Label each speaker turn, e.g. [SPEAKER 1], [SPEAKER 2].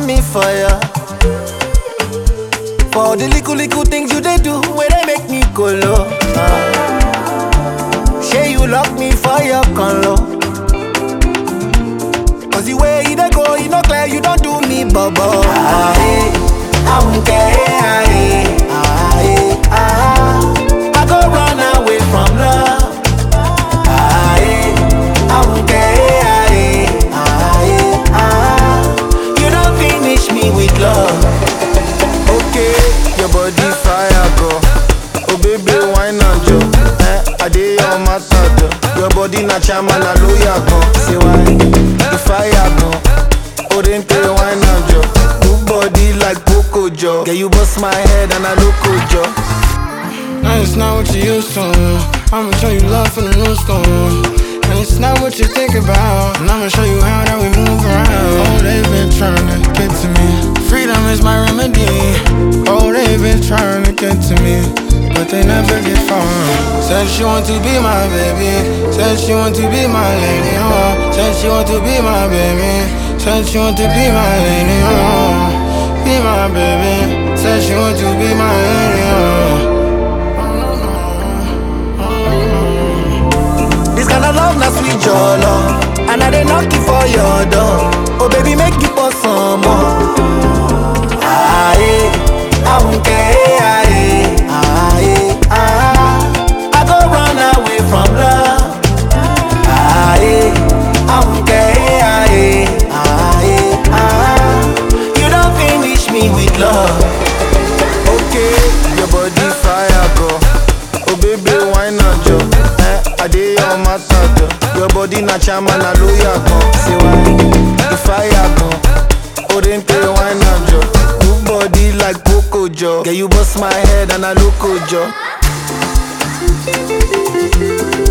[SPEAKER 1] burn me fire. For the little little things you they do, where they make me go low. Ah. Say you lock me for your color. Cause the way you dey go, you know clear, you don't do me bubble. Ah, eh, I won't care. Ah, eh, ah, eh, ah. I go run away from love. Ah, eh, I won't care. Ah, eh, ah, eh, ah. You don't finish me with love.
[SPEAKER 2] Okay, your body fire go. Oh baby, why not jo? Eh, I dey your matter jo. Your body na chama na lawyer go. Say why? The fire go. Oh then play why not jo? Good body like Poco jo. Yeah, you bust my head and I look jo.
[SPEAKER 3] Now it's not what you used to. I'ma show you love from the new school. And it's not what you think about. And I'ma show you how that we move around. Oh, they've been trying to get to me. Freedom is my remedy. Oh, they've been trying to get to me. But they never get far. Said she want to be my baby. Said she want to be my lady. Oh, said she want to be my baby. Said she want to be my lady. Oh, be my baby. Said she want to be my lady. Oh.
[SPEAKER 1] This kind of love, na sweet your love. And I dey knock you for your door. Oh baby, make you pour some more. Ah, eh, I won't care. Ah, eh, ah, eh, ah. I go run away from love. Ah, eh, I won't care. Ah, eh, ah, eh, ah. You don't finish me with love.
[SPEAKER 2] Okay, your body fire go. Oh baby, why not jo? Eh, I dey your matter jo. Your body na chama na lawyer go. Say why? The fire go. Oh then play why not jo? Good body like Poco jo. Yeah, you bust my head and I look jo.